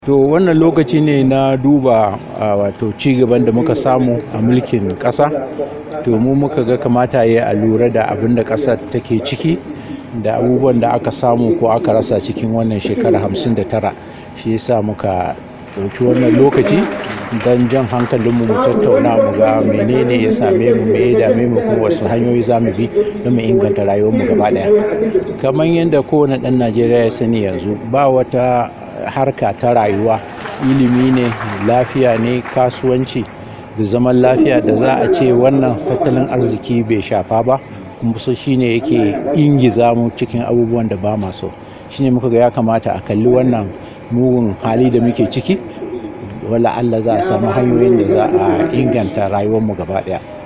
To wannan lokaci ne na duba a wato cigaban da muka samu a mulkin ƙasa. To mu muka ga kamata yayi a lura da abin da ƙasar take ciki da abubuwan da aka samu ko aka rasa cikin wannan shekara hamsin da tara. Shi yasa muka ɗauki wannan lokaci don jan hankalinmu mu tattauna mu ga menene ya same mu, me ya dame mu kuma wasu hanyoyi za mu bi don mu inganta rayuwar mu gaba ɗaya. Kamar yadda kowane ɗan Najeriya ya sani yanzu ba wata harka ta rayuwa, ilimi ne, lafiya ne, kasuwanci da zaman lafiya da za a ce wannan tattalin arziki bai shafa ba. Kuma so shi ne yake ingiza mu cikin abubuwan da ba ma so. Shi ne muka ga ya kamata a kalli wannan mugun hali da muke ciki. Wala Allah za a samu hanyoyin da za a inganta rayuwar mu gaba ɗaya.